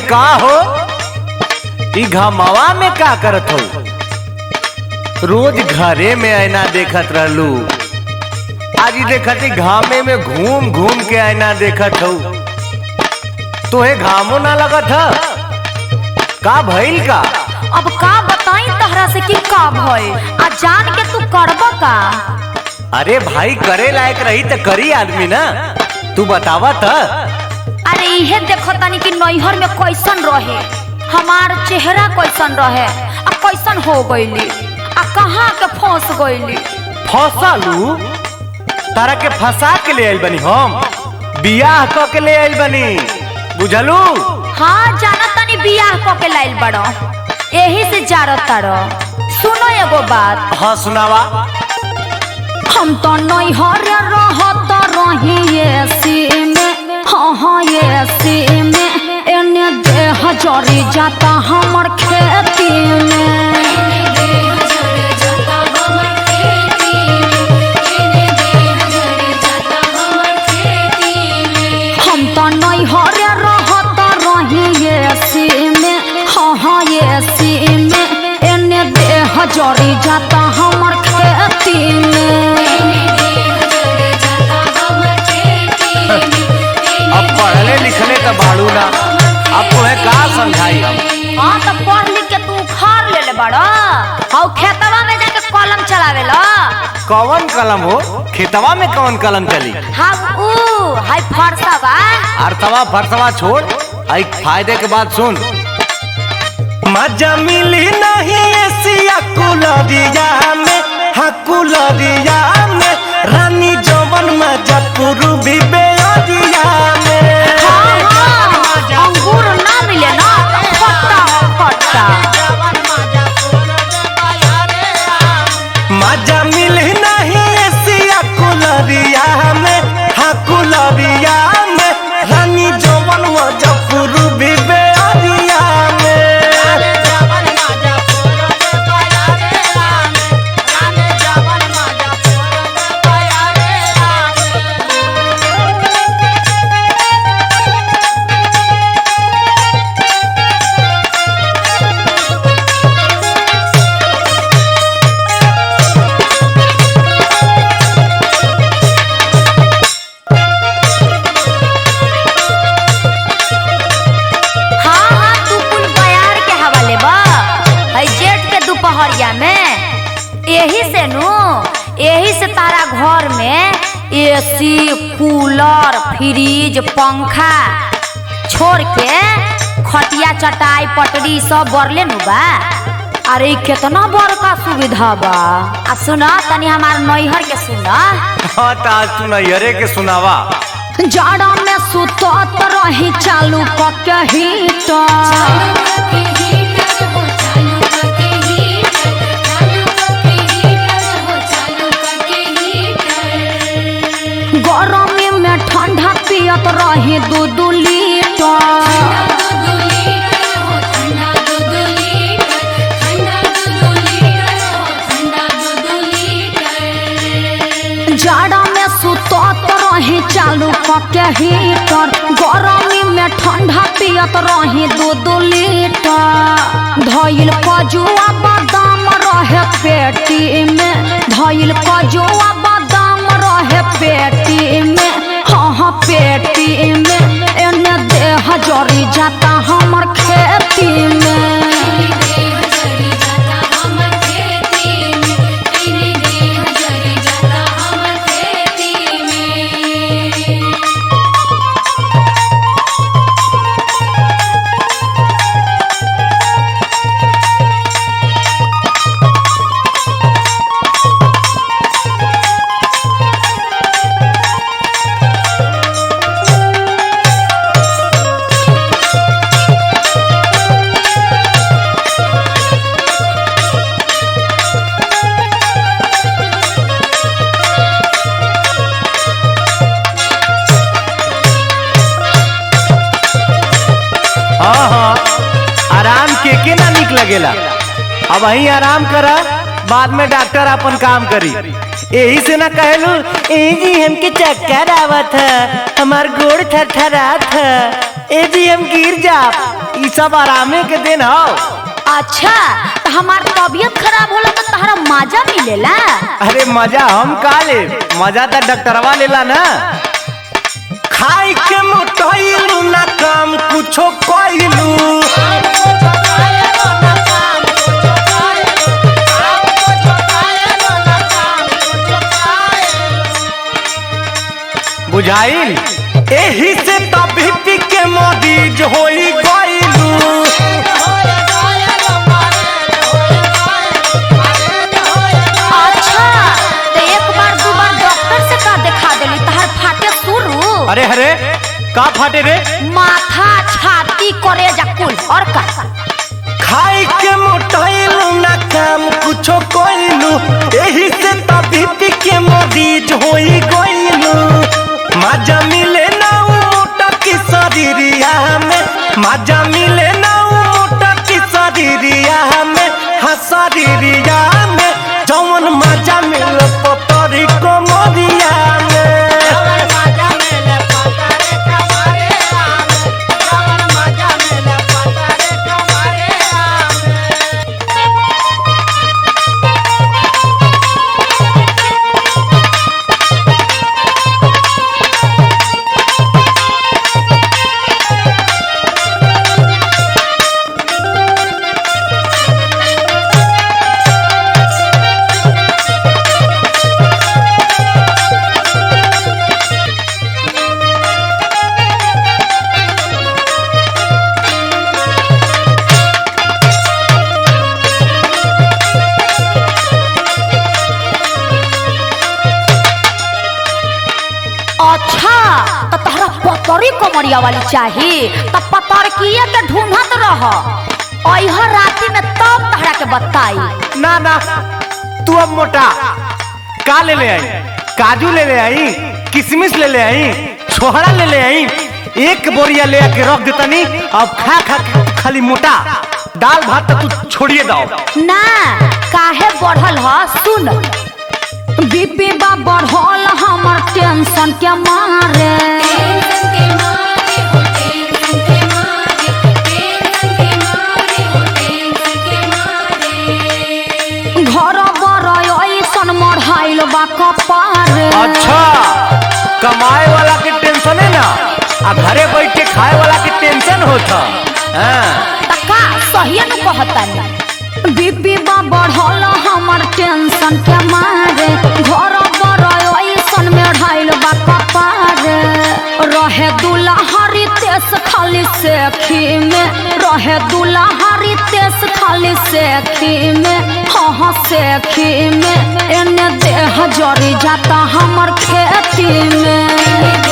का हो ई घमावा में का करत हो रोज घरे में आईना देखत रहलू आज ई देखत ई घामे में घूम घूम के आईना देखत हो तोहे घामो ना लगत ह का भइल का अब का बताई तहरा से कि का भइल आ जान के तू करब का अरे भाई करे लायक रही त करी आदमी ना तू बतावा त अरे इहे देखो तनी कि नैहर में कैसन रहे हमार चेहरा कैसन रहे आ कैसन हो गईली आ कहाँ के फंस गईली फसालू तारा के फंसा के ले आइल बनी हम बियाह क के ले आइल बनी बुझलू हाँ जाना तनी बियाह क के लाइल बड़ो एही से जारत तारो सुनो एगो बात हाँ सुनावा हम तो नैहर रहत रही एसी में हाँ हाँ एसी में एने देह जरी जाता हमर खेती में हम तो नैहर रहत रही एसी में हाँ हाँ एसी में एने देह जरी जाता हमर खेती में अब पढ़ले लिखले तो बाड़ू ना अब तुम्हें का समझाई हम हाँ तो पढ़ लिख के तू उखाड़ ले ले बड़ा हाउ खेतवा में जाके कलम चलावे ला कौन कलम हो खेतवा में कौन कलम चली हम ऊ हाय फरसा बा अर्थवा फरसवा छोड़ आई फायदे के बाद सुन मजा मिली नहीं एसिया कुलरिया में हाँ कुलरिया में रानी जवन मजा पूर्वी बेअरिया में हाँ हाँ अंगूर ना मिले ना तो खट्टा खट्टा मजा मिली नहीं एसिया कुलरिया में हाँ कुलरिया में रानी जवन मजा पूर्वी बेअरिया में हाँ हाँ तू कुल बयार के हवाले बा है जेठ के दोपहरिया में यही से नु यही से तारा घर में एसी कूलर फ्रिज पंखा छोड़ के खटिया चटाई पटरी सब बरले नु बा अरे इ केतना बड़का सुविधा बा आ सुना तनी हमार नैहर के सुना हाँ तो आज तू नैहरे के सुनावा जाड़ा में सुतत रही चालू कके हीटर गरमी में ठंडा पियत रही दू दू लीटर जाड़ा में सुतत रही चालू कके हीटर गरमी में ठंडा पियत रही दू दू लीटर धइल कजुआ बादाम रहे पेटी में धइल कजुआ बादाम रहे पेटी में हाँ हाँ पेटी में एने देह जरी जाता हमर खेती में हाँ हाँ आराम के के ना निक लगेला अब वही आराम करा बाद में डॉक्टर अपन काम करी यही से ना कहलू ए जी हमके चक्कर आवत है हमार गोड़ थरथरात है ए जी हम गिर जा ई सब आरामे के दिन हो अच्छा तो हमार तबीयत खराब होला तो तहरा मजा मिलेला अरे मजा हम का ले मजा तो डॉक्टरवा लेला ना खाई के मोटइलू ना काम कुछो कइलू बुझाइल एही से तभी के मरीज होई गइलू अच्छा तो एक बार दो बार डॉक्टर से का दिखा देली तहर फाटे शुरू अरे अरे का फाटे रे माथा छाती करे जा कुल और का खाई के मोटाइलू ना काम कुछो कइलू एही से तभी के मरीज होई गइलू मजा मिले ना उ मोटा की शरीरिया में मजा मिले ना उ मोटा की शरीरिया में हाँ शरीरिया में जौन मजा मिले पतरी कोमरिया में अच्छा तो तहरा पतरी कमरिया वाली चाही तो पतरकिए के ढूंढत रह अइह राती में तब तहरा के बताई ना ना तू अब मोटा का ले ले आई काजू ले ले आई किशमिश ले ले आई छोहरा ले ले आई एक बोरिया ले आके रख देतनी अब खा खा के खाली मोटा दाल भात तो तू छोड़िए दो ना काहे बढ़ल ह सुन बीपी बा बढ़ल हमर टेंशन के मारे घर बर ऐसन मढ़ाइल बा कपारे अच्छा कमाए वाला के टेंशन है ना आ घरे बैठ के खाए वाला के टेंशन होता हाँ तका सही न कहतनी बीपी बा बढ़ल हमर टेंशन के मारे घर बर ऐसन में ढाइल बा कपारे रहे दुलाहारी तेस खाली सेखी में रहे दुलाहारी तेस खाली सेखी में हाँ हाँ सेखी में एने देह जरी जाता हमर खेती में